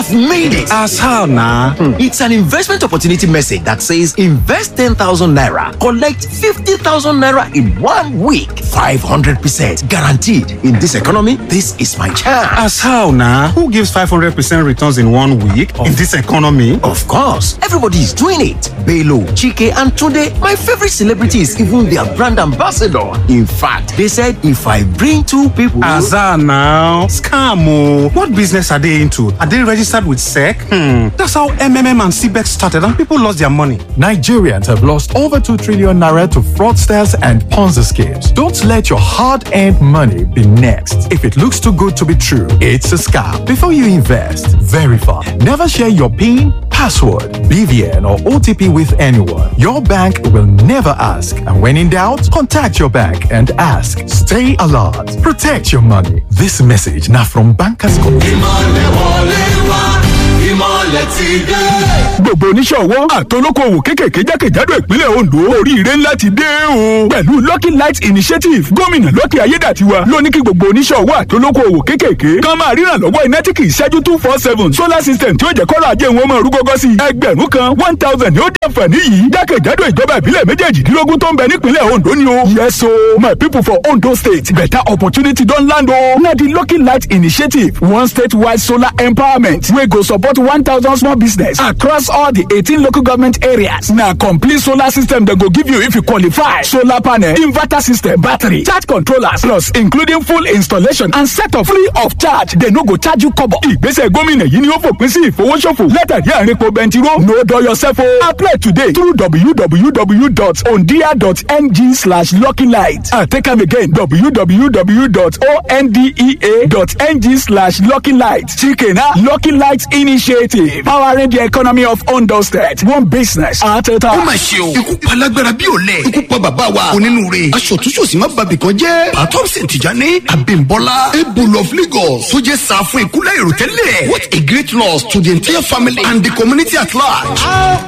I've made it. As how now? It's an investment opportunity message that says invest 10,000 naira, collect 50,000 naira in one week. 500% guaranteed. In this economy, this is my chance. As how now? Who gives 500% returns in one week in this economy? Of course, everybody is doing it. Belo, Chike, and Tunde, my favorite celebrities, even their brand ambassador. In fact, they said if I bring two people. As how now? Scam. oh. What business are they into? Are they registered with SEC? Hmm. That's how MMM and CBEX started and people lost their money. Nigerians have lost over 2 trillion naira to fraudsters and Ponzi schemes. Don't let your hard earned money be next. If it looks too good to be true, it's a scam. Before you invest, verify. Never share your PIN, password, BVN, or OTP with anyone. Your bank will never ask. And when in doubt, contact your bank and ask. Stay alert. Protect your money. This message now from Bankers Code. ìmọ̀lẹ̀ wọlé wá ìmọ̀lẹ̀ ti dé. gbogbo oníṣòwò àtolókòwò kékèké jákèjádò ìpínlẹ̀ Ondo oríire ńlá ti dé o. pẹ̀lú lucky light initiative gómìnà Lucky Ayédàtiwa ló ní kí gbogbo oníṣòwò àtolókòwò kékèké kan máa ríran lọ́wọ́ iná tí kì í ṣẹ́jú two four seven solar system tí ó jẹ́ kọ́lá ajé wọn máa rú gọ́gọ́ sí i. ẹgbẹ̀rún kan one thousand ni ó dẹ̀ fàní yìí jákèjádò ìjọba ìbílẹ̀ méjèèjìdínlógún tó ń bẹ nípínlẹ̀ Ondo ni o. yes o my people for Ondo state better opportunity don land o. na di lucky light initiative one state-wide solar empowerment wey go support one thousand small business across all di eighteen local government areas. na complete solar system dem go give you if you qualify. solar panel inverter system battery charge controllers plus including full installation and setup free of charge dem no go charge you kobo. ìgbésẹ̀ gómìnà yìí ni ó fòpin sí ìfowóṣòfò látàrí àrínpo bẹntiró no dull yourself o. apply today through www.ondia.ng slash luckylight and take am again www.ondea.ng slash luckylight. chikena lucky light initiative powering the economy of Ondo state one business at a ó time. mà ṣe o ikú pa lágbára bí olè ikú pa bàbá wa onínúure aṣọ̀túnṣòsì má babì kan jẹ́ patọ́sìn tìjàní abimbola ebolo of lagos tó jẹ́ sá fún ikú láì rò tẹ́lẹ̀ what a great loss to the entire family and the community at large.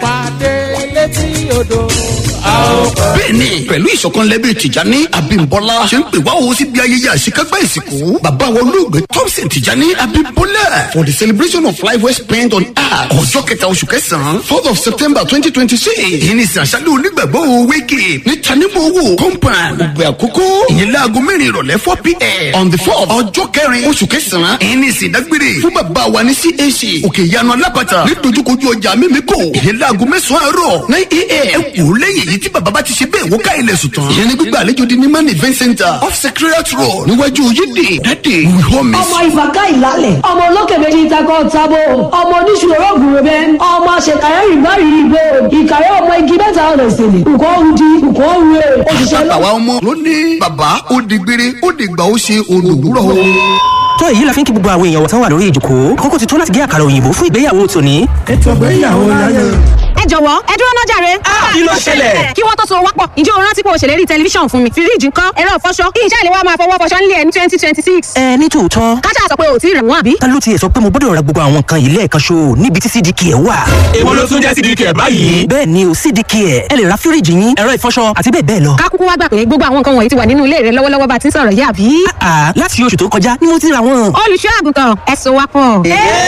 bẹ́ẹ̀ni pẹ̀lú ìṣọ̀kan lẹ́bí tìjàní abimbola ṣe ń pè wá owó síbi ayẹyẹ àṣekágbá ìsìnkú bàbá wa olóògbé thompson tìjàní abimbola for the celebration of life well spent on earth ọjọ́ kẹta oṣù kẹsàn-án fourth of september twenty twenty six èyí ni sàṣàlẹ̀ onígbàgbọ́ wéèkì ní tanimowo compound ògbé àkókò ìyẹn láago mẹ́rin ìrọ̀lẹ́ four pm on the fourth ọjọ́ kẹrin oṣù kẹsàn-án èyí ni ìsìndágbére fún bàbá wa ní cac òkè ìyanu alápàtà ní dojúkojú ọjà mímíkò ìyẹn láago mẹ́sàn-án àárọ̀ nine am ẹ kú lẹ́yìn èyí tí bàbá bá ti ṣe bẹ́ẹ̀ wó ká ilẹ̀ sùn tán ìyẹn ní gbígbà àlejò di ní man event center off secretariat road níwájú yídì dáde we home ọmọ ìfàkà ìlàlẹ̀ ọmọ olókè méjì takọ tábò ọmọ oníṣòro ògùnrò bẹ ọmọ àṣekàyọ ìgbàrí ìgbò ìkàyọ ọmọ igi mẹ́ta ọ̀nà ìsìnlẹ̀ nǹkan ọ̀hún di nǹkan ọ̀hún rẹ̀ òṣìṣẹ́ lọ. àwa ọmọ ló ní bàbá ó di gbére ó di gbà ó ṣe olùwúrọ̀ o. tó èyí la fi ń kí gbogbo àwọn èèyàn wọ̀tán wà lórí ìjòkó àkókò ti tó láti gé àkàrà òyìnbó fún ìgbéyàwó tòní. ètò ìgbéyàwó láyé. ẹ jọ̀wọ́ ẹ dúró náà jàre. kí ló ṣẹlẹ̀? kí wọ́n tó so wápọ̀ ǹjẹ́ o rántí pé o ṣèlérí tẹlifíṣàn fún mi fíríjì ńkọ́ ẹ̀rọ ìfọṣọ kí iṣẹ́ ìléwọ́ máa fọwọ́ fọṣọ nílé ẹ̀ ní twenty twenty six. ẹ ní tòótọ́ kájà sọ pé o ò tí ì rẹ̀ wọ́n àbí. ta ló tiẹ̀ sọ pé mo gbọ́dọ̀ ra gbogbo àwọn nǹkan yìí lẹ́ẹ̀kan ṣo níbi tí cdk ẹ̀ wà. èwo ló tún jẹ́ sídìí kẹ̀ báyìí. bẹ́ẹ̀ ni o cdk ẹ̀ ẹ lè ra fíríjì yín ẹ̀rọ ìfọṣọ àti bẹ́ẹ̀ bẹ́ẹ̀ lọ. ká kúkú wá gbà pé gbogbo àwọn nǹkan wọ̀nyí ti wà nínú ilé rẹ lọ́wọ́lọ́wọ́ bá ti ń sọ̀rọ̀ yìí àbí. àà láti oṣù tó kọjá ni mo ti ra wọn. olùṣọ́ àgùntàn ẹ so wápọ̀.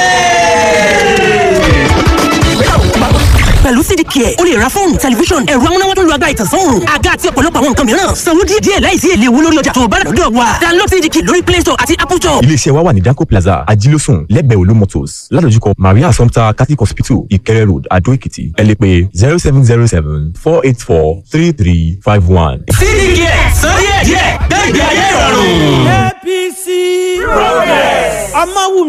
pẹ̀lú cdk ẹ̀ o lè ra fóònù tẹlifíṣọ̀n ẹ̀rọ amúnáwá tó lu agbára ìtànsán àga àti ọ̀pọ̀lọpọ̀ àwọn nǹkan mìíràn sanwó díẹ̀ díẹ̀ láìsí èlé owó lórí ọjà tó o bá rà lọ́dọ̀ wa download cdk lórí play store àti apple store. iléeṣẹ́ wa wà ní danco plaza ajílósùn lẹ́gbẹ̀ẹ́ olú motors ládojúkọ maria assumpta catholic hospital ìkẹrẹ road adó èkìtì ẹ lè pè zero seven zero seven four eight four three three five one. sídìí kẹ̀ sọ díẹ̀ díẹ̀ gbẹ̀gbẹ̀ ayé ìrọ̀rùn. apc progress ọmọ wù